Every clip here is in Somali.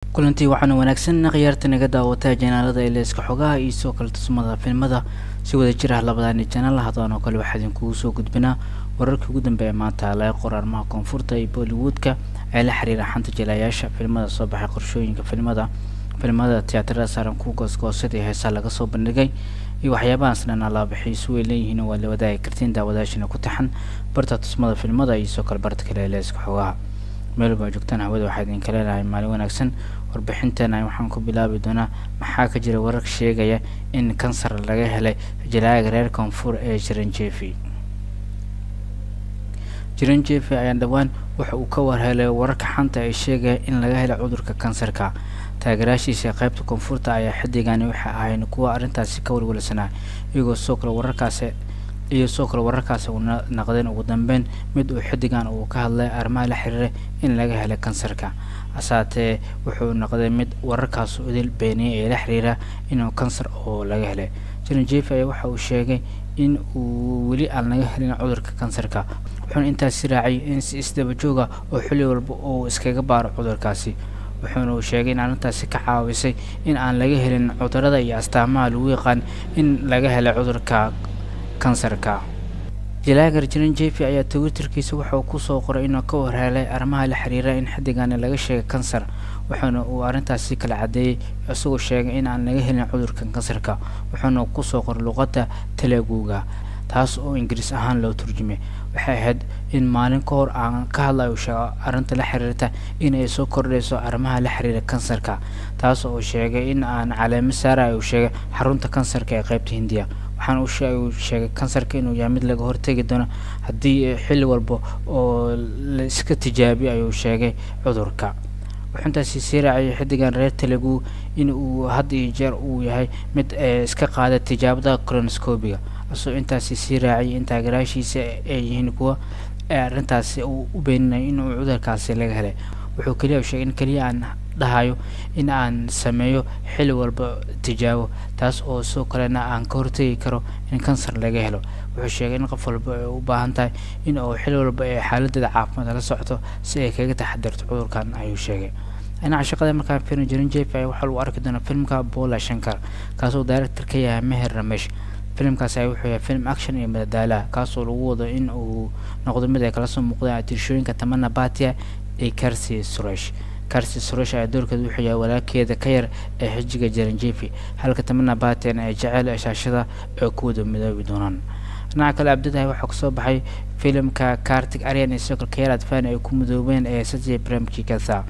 kulantii waxaana wanaagsan khiyaarta naga daawataa janaalada ileeska xogaha iyo soo kale tusmada filmada si wada jir ah labadaani janaal haddaan oo kale waxaa idinkugu soo gudbinaa wararkii ugu dambeeya maanta laga qor arrimaha koonfurta iyo bollywoodka ee la xiriira xanta jilayaasha filmada soo baxay qorshooyinka filmada filmada tiyaatarada saaran ku goosgoosada iyo heesaa laga soo bandhigay iyo waxyaabahaas dhan alaabixiy isu way leeyihiin waa la wadaagi kartiin daawadaashina ku taxan barta tusmada filmada iyo soo kale barta kale ileeska xogaha meel baa joogtaan hawada waxaa idinka leenahay maalin wanaagsan warbixinteena waxaan ku bilaabi doonaa maxaa ka jira warar sheegaya in kansar laga helay jalaaga reer koonfur ee jiranjeefi jiranjeefi ayaa dhowaan waxa uu ka warhelay wararka xanta ay sheegaya in laga helay cudurka kansarka taageeraashiisa qaybta koonfurta ayaa xiddigani waxay ahayn kuwa arrintaasi ka walwalsanaa iyagoo soo kale wararkaasi iyo soo kale wararkaasi uu naqdeen ugu dambeyn mid uu xiddigan uu ka hadlay arrimaha la xiriira in laga helay kansarka hasaatee wuxuu noqday mid wararkaas idil beeniyay ee la xiriira inuu kansar oo laga helay jiranjeefi ayaa waxa uu sheegay in uu weli aan laga helin cudurka kansarka wuxuuna intaasi raaciyay in si isdaba jooga oo xilli walba uu iskaga baaro cudurkaasi wuxuuna uu sheegay in arrintaasi ka caawisay in aan laga helin cudurada iyo astaamaha lagu yaqaan in laga helay cudurka kansarka jalaagar jiranjeefi ayaa twitterkiisa wuxuu kusoo qoray inuu ka warhelay arrimaha la xiriira in xiddigani laga sheegay kansar wuxuuna uu arrintaasi kala caddeeyey isagoo sheegay in aan laga helin cudurka kansarka wuxuuna kusoo qoray luqadda teleguga taas oo ingiriis ahaan loo turjumay waxay ahayd in maalin ka hor aan ka hadlayo sheego arrinta la xiriirta in ay soo kordhayso arrimaha la xiriira kansarka taas oo sheegay in aan caleemo saara uu sheegay xarunta kansarka ee qaybta hindiya waxaana uu sheegay kansarka inuu yahay mid laga hortegi doono haddii xilli walba oo la iska tijaabiyo ayuu sheegay cudurka wuxuu intaasi sii raaciyay xiddigan reer telegu in uu had iyo jeer uu yahay mid iska qaada tijaabada colonoscobiga asoo intaasi sii raaciyay in taageeraashiisa ay yihiin kuwa arrintaasi uu u beeninayo inuu cudurkaasi laga helay wuxuu keliya sheegay in keliya aan dhahayo in aan sameeyo xilli walba tijaabo taas oo soo kalena aan ka hortegi karo in kansar laga helo wuxuu sheegay in qof walba ay u baahan tahay in uu xilli walba ay xaaladeeda caafimaad la socoto si ay kaga taxadirto cudurkan ayuu sheegay dhinaca shaqada markaan firin jirin jeef ayaa waxaa lagu arki doonaa filmka bola shankar kaasoo director ka yahay meher ramesh filimkaas ayaa wuxuu yahay film action iyo madadaalaha kaasoo lagu wado in uu noqdo mid ay kala soo muuqdaan atirshooyinka tamana batia iyo karsi suresh karsi suresh ayaa doorkeeda wuxuu yahay walaalkeeda ka yar ee xijiga jaranjeefi halka tamana batian ay jecel ee shaashada ee ku wada midoobi doonaan dhinaca kale abdadahay waxaa kusoo baxay filimka kartig aryan iyo sokol kayar adfan ay ku midoobeen ee sajay bremki katha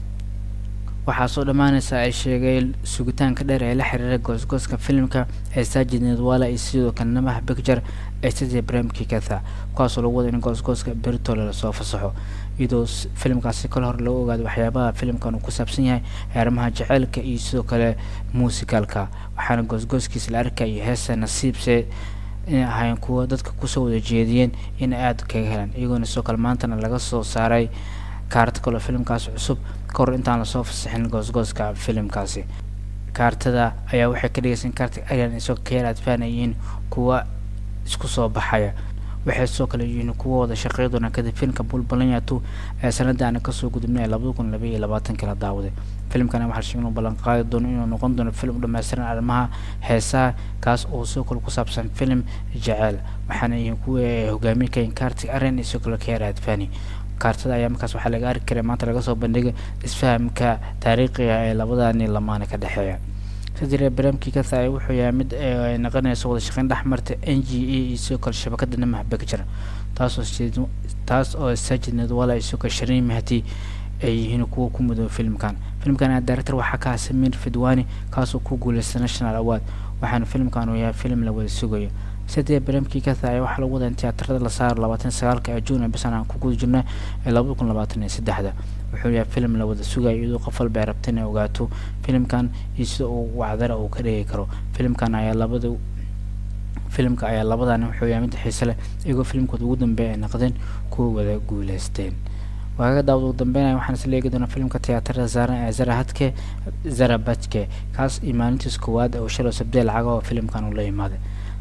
waxaa soo dhammaanaysa ay sheegay sugitaanka dheer ee la xiriira goosgooska filimka ee sajid nedwala iyo sidoo kale namaha picture ee sajay bremki katha kuwaasoo lagu wada in goosgooska bertole lasoo fasaxo iyadoo filimkaasi kale hor lagu ogaado waxyaabaha filimkan uu ku saabsan yahay arrimaha jaceylka iyo sidoo kale muusikalka waxaana goosgooskiisa la arkaya iyo heesa nasiibse inay ahaayeen kuwa dadka kusoo wada jeediyeen in aada kaga helaan iyagoona sidoo kale maantana laga soo saaray kaarta kaloo filimkaasi cusub ka hor intaan lasoo fasaxin goosgooska filimkaasi kaartada ayaa waxay ka dhigaysa in kaarta aryan isagoo ka yar adfaan ay yihiin kuwa isku soo baxaya waxay sidoo kale yihiin kuwa wada shaqey doona kadib filimka bulbalanyatu ee sanada aana kasoo gudubnay ee labada kun labaiyo labaatanki la daawaday filimkana waxaa sheegay inuu ballan qaadi doono inuu noqon doono filim u dhammaystiran arrimaha heesaha kaas oo sidoo kale ku saabsan filim jeceel waxaana yihiin kuwa ay hogaamiye kayin kaarti aryan iyo sidoo kale ka yar adfani kaartada ayaa markaas waxaa laga arki karay maanta laga soo bandhigay isfahamka taariikhiga ee labadani lamaane ka dhexeeya sidire barnaamijkii katha wuxuu yahay mid ay naqanayso wada shaqeyn dhex marta n g a iyo sidoo kale shabakada namaha picture taasoo taas oo sajid nedwala iyo sidoo kale shariin mahdi ay yihiin kuwa ku mudooba filimkan filimkan ayaa director waxaa ka ah samir fidwani kaasoo ku guuleystay national award waxaana filimkan uu yahay filim la wada sugayo sidee barnaamijkii katha ayaa waxaa lagu wadaa in tiyaatarada la saaro labaatan sagaalka ee juun ee bisan aan ku guda jirna ee labada kun labaatan iyo saddexda wuxuu yahay filim la wada sugayo iyadoo qof walba ay rabta inay ogaato filimkan iyo sida uu wacdara uu ka dhigi karo filimkan ayaa labada filimka ayaa labadani wuxuu yahay mid xiise leh iyagoo filimkooda ugu dambeeya ay naqdeen kuwa wada guuleysteen waagaga daawad ugu dambeynaya waxaan isla eegi doonaa filimka tiyaatarada saaran ee zarahadke zarabajke kaas iyo maalintiis koowaad oo shalay sabdee lacaga oo filimkan uu la imaaday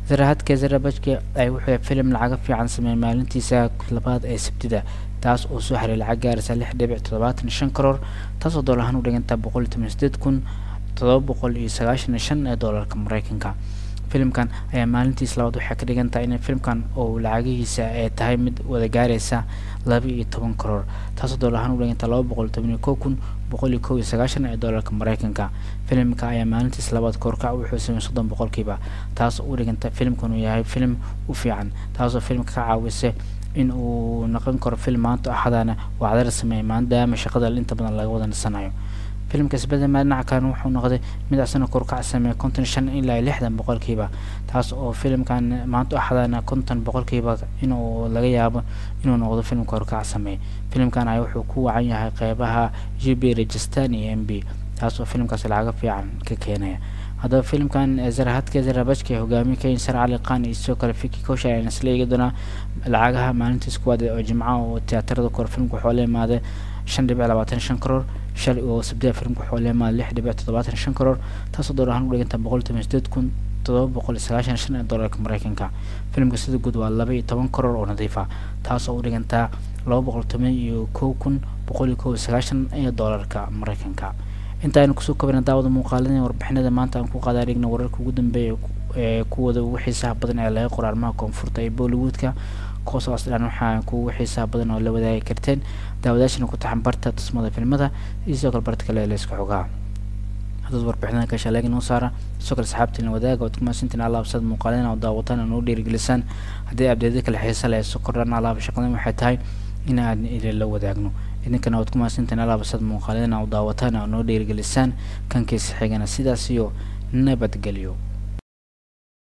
zarahadka zarabajka ay wuxuu filim lacaga fiican sameeyay maalintiisa labaad ee sabtida taas oo soo xaray lacag gaaraysa lix dhibic toddobaatan shan karoor taasoo dool ahaan u dhiganta boqol iyo toban sideed kun todoba boqol iyo sagaashan iyo shan ee doolarka mareykanka filimkan ayaa maalintiis labaad waxay ka dhigan tahay in filimkan oo lacagihiisa ay tahay mid wada gaaraysa laba iyo toban karoor taasoo dool ahaan u dhiganta laba boqol toban iyo kow kun boqol iyo kow iyo sagaashan ee doolarka mareykanka filimka ayaa maalintiis labaad koorkac wuxuu sameeyey soddon boqolkiiba taas oo u dhiganta filimkan uu yahay filim u fiican taasoo filimka ka caawisa in uu noqon karo film maanta axadana wacdara sameeyay maadaama shaqada inta badan laga wada nasanayo filimka isbedema dhinaca kalena wuxuu noqday mid asana korkac sameeyay konton shan ilaa lixdan boqolkiiba taas oo filimkan maanta axadana konton boqolkiiba inuu laga yaabo inuu noqdo film korkac sameeyay filimkan ayaa wuxuu ku wacan yahay qeybaha g b rajistan iyo m b taas oo filimkaasi lacaga fiican ka keenaya haddaba filimkan zarahadka zarabajka ee hogaamiye kayin sar cali qaan iyo sidoo kale fiki kosha ayaan isla eegi doonaa lacagaha maalintiis kuwaad oo jimca oo tiyaatarada kore filimka waxuu la imaaday shan dhibic labaatan shan karoor shalay oo sabdida filimka waxuu la imaaday lix dhibic toddobaatan shan karoor taasoo door ahaan u dhiganta boqol toban sideed kun todoba boqol iyo sagaashan shan ee doolarka mareykanka filimka sida guud waa laba iyo toban karoor oo nadiif ah taasoo u dhigantaa laba boqol toban iyo kow kun boqol iyo kow iyo sagaashan ee doolarka mareykanka inta aynu kusoo kabana daawada muuqaaladii warbixinada maanta aan ku qaadaa dhigna wararka ugu dambeeya ee kuwada ugu xiisaha badan ee laga qoro arrimaha koonfurta ee bollywoodka kuwaasoo asdhan waxaa kuwa xiisaha badan oo la wadaagi karteen daawadaashana ku taxan barta tusmada filmada iyo sidoo kale barta kale ee layska xogaa haddaad warbixinada ka shaleega noo saara sidoo kale saxaabtiina wadaaga oad kumaasantiin alaabsad muuqaaladina oo daawataan oo noo dhiirigelisaan haddii abdeeda kale xiisa leh soo kordhaan alaaba shaqadan waxay tahay in aan idin la wadaagno idinkana waad ku mahadsantiin alaabasad muuqaaladina oo daawataan oo noo dhiirigelisaan kankiisa xigana sidaas iyo nabadgelyo